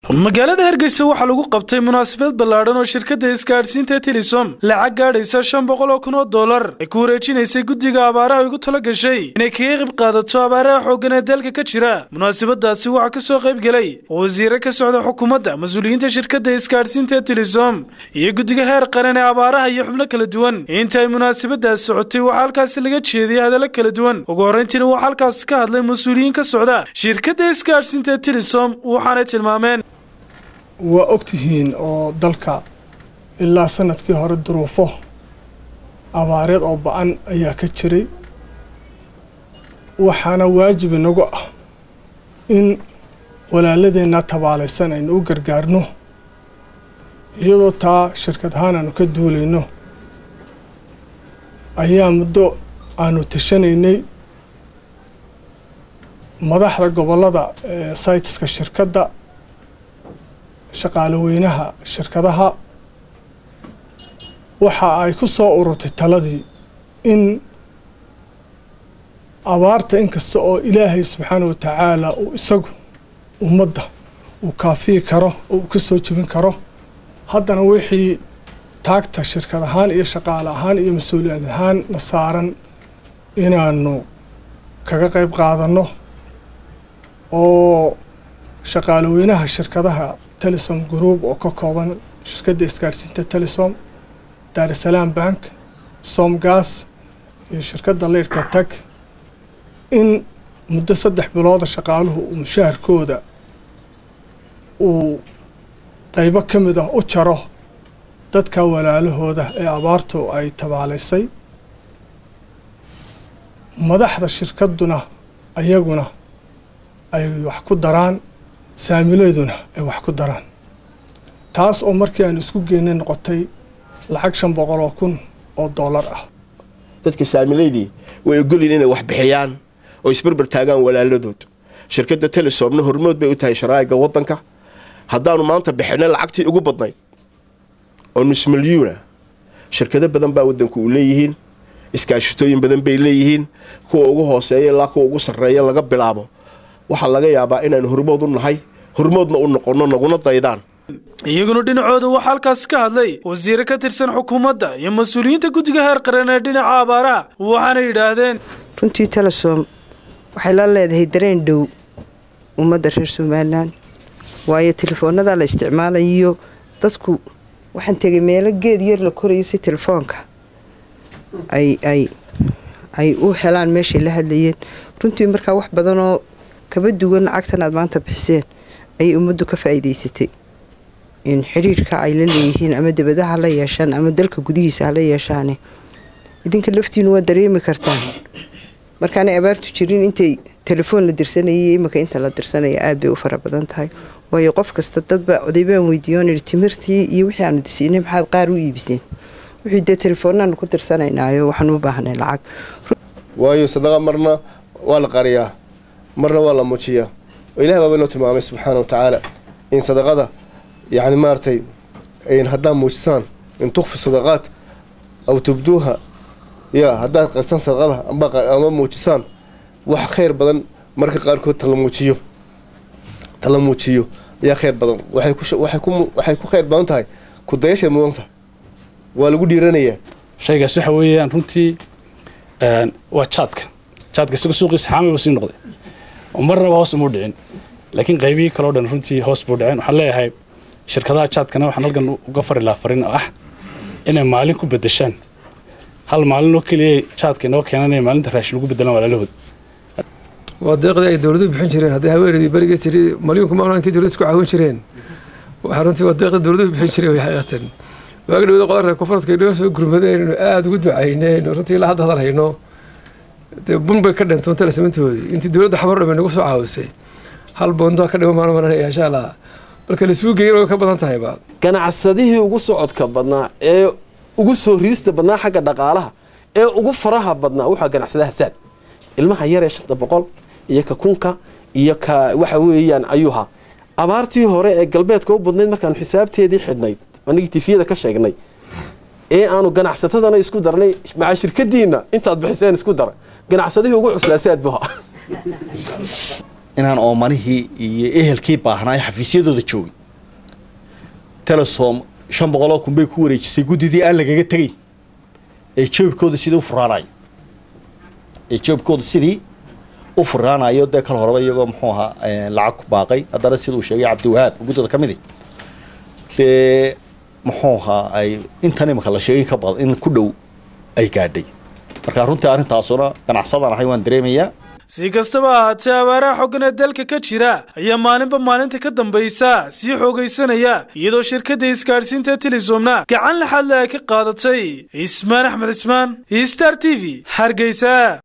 magaalada hargeysa waxaa lagu qabtay munaasabad ballaadhan oo shirkadda isgaadhsiinta telisom lacag gaadhaysa shan boqol oo kun oo dollar ay ku wareejinaysay guddiga abaaraha ugu tala gashay inay kaga qayb qaadato abaaraha xooggan ee dalka ka jira munaasabadaasi waxaa ka soo qayb gelay wasiire ka socda xukuumadda mas-uuliyiinta shirkadda isgaadhsiinta telisom iyo guddiga heer qaran ee abaaraha iyo xubno kala duwan inta ay munaasabadaas socotay waxaa halkaasi laga jeediyay hadallo kala duwan ugu horrayntiina waxaa halkaasi ka hadlay mas-uuliyiin ka socda shirkadda isgaadhsiinta telisom waxaanay tilmaameen waa ogtihiin oo dalka ilaa sanadkii hore duruufo abaareed oo ba-an ayaa ka jiray waxaana waajib inagu ah in walaaladeenna tabaalaysan aynu u gargaarno iyadoo taa shirkad ahaan aanu ka duulayno ayaa muddo aanu tashanaynay madaxda gobollada ee saytiska shirkadda shaqaale weynaha shirkadaha waxa ay ku soo ururtay taladii in abaarta inkasta oo ilaahay subxaana wa tacaala uu isagu ummadda uu kaafiyi karo oo uu ka soo jebin karo haddana wixii taagta shirkad ahaan iyo shaqaale ahaan iyo mas-uuliyad ahaan na saaran inaanu kaga qayb qaadanno oo shaqaale weynaha shirkadaha telesom group oo ka kooban shirkadda isgaarsiinta telesom daarusalaam bank somgas iyo shirkadda leydhka tag in muddo saddex bilooda shaqaaluhu uu mushaharkooda uu qaybo ka mid ah u jaro dadka walaalahooda ee abaartu ay tabaalaysay madaxda shirkadduna ayaguna ay wax ku daraan saamileeduna ay wax ku daraan taas oo markii aan isku geynay noqotay lacag shan boqol oo kun oo dollar ah dadka saamileydii way ogolyiin inay wax bixiyaan oo isbarbar taagaan walaaladood shirkadda telesomna hormood bay u tahay sharaa'iga waddanka haddaanu maanta bixinay lacagtii ugu badnayd oo nus milyuuna shirkado badan baa waddanku u leeyihiin iskaashitooyin badan bay leeyihiin kuwa ugu hooseeya ilaa kuwa ugu sarreeya laga bilaabo waxaa laga yaabaa inaanu hormood u nahay hormoodna u noqonno naguna daydaan iyaguna dhinacooda waxaa halkaasi ka hadlay wasiire ka tirsan xukuumadda iyo mas-uuliyiinta guddiga heer qaran ee dhinaca abaaraha waxaana yidhaahdeen runtii telesom waxay la leedahay dareen dhow ummadda reer somalilan waayo telefoonada la isticmaalayo dadku waxaan tegay meelo geed yar la koraya si telefoonka ay ay ay u helaan meeshay la hadlayeen runtii markaa wax badanoo kaba duwan lacagtan aad maanta bixiseen ayay ummaddu ka faa'iidaysatay in xidhiirka ay la leeyihiin ama debadaha la yeeshaan ama dalka gudihiisa hala yeeshaane idinka laftiinu waa dareemi kartaan markaanay abaartu jirin intay telefoon la dirsanayay imanka inta la dirsanaya aada bay u fara badan tahay waayo qof kasta dadba odaybaan weydiiyoon ihi timirtii iyo wixii aanu disiinay maxaad qaar u iibiseen wixii dee telefoonnaanu ku dirsanaynayo waxaan u baahnay lacag waayo sadaqa marna waa la qariyaa marna waa la muujiyaa oo ilahi baaba inoo tilmaamay subxaana wa tacaala in sadaqada yacni maaragtay haddaad muujisaan in tukfi sadaqaat aw tubduuha ya haddaad qarsan sadaqada ama muujisaan wax khayr badan marka qaarkood tala muujiyo tala muujiyo ayaa khayr badan waxay ku khayr badan tahay ku dayashay mudan tahay waa lagu dhiiranayaa shaygaas waxa weeyaan runtii waa jaadka jaadka isaga suuqiisa xaami buu sii noqday marnaba hoos umuu dhicin laakiin qaybihii kaleo dhan runtii hoos buu dhicin waxaan leeyahay shirkadaha jaadkana waxaan halkan uga fari lahaa farin oo ah inay maalin ku bedeshaan hal maalin oo keliya jaadka inoo keenan inay maalinta raashin ugu bedelaan walaalahood waa deeqdii ay dowladuhu bixin jireen haddii haweeneydii berigii tiri malyuunka maamulaankii dowladda isku caawin jireen waxaa runtii waa deeqdii dowladuhu bixin jireen way xaqiiqatan waaga dhawada qodarka koonfurtka inaga soo gurmadeen inuu aada ugu ducayneen runtii ilaa hadda hadal hayno dee bun bay ka dhintoon talasamantoodii intii dowladda xamar dhan bay nagu soo caawisay hal boondoa ka dhiman maan maranaya insha allah marka laisuu geeyan way ka badan tahayba ganacsadihii ugu socodka badnaa ee ugu soo riista badnaa xagga dhaqaalaha ee ugu faraha badnaa waxaa ganacsadaha saad ilmaha yaree shanta boqol iyo ka kunka iyo ka waxa weeyaan ayuha abaartii hore ee galbeedka u badnayd markaanu xisaabteedii xidhnayd anigii tifiyada ka sheegnay ee aanu ganacsatadana isku darnay maca shirkadiina intaad bixiseen isku dara ganacsadihii ugu cuslaa saad buha inaan oomanihii iyo ehelkii baahnaayo xafiisyadooda joogin telesom shan boqoloo kun bay ku wareejisay guddidii aan lagaga tegayn ee joobkooda sidii u furaanayo ee joobkooda sidii u furaanayo dee kal horeba iyagoo muxuu ahaa lacag ku baaqay haddana siduu sheegay cabdiwahaab guddida ka midi dee muxuu ahaa ay intan imika la sheegay ka badan in ku dhow ay gaadhay marka runtii arrintaasuna ganacsadaan ahay waan dareemayaa si kastaba ahaatee abaaraha xoogan ee dalka ka jira ayaa maalinba maalinta ka dambaysa sii xoogaysanaya iyadoo shirkadda isgaadhsiinta telisomna gacan laxaadle ay ka qaadatay cismaan axmed cismaan star t v hargeysa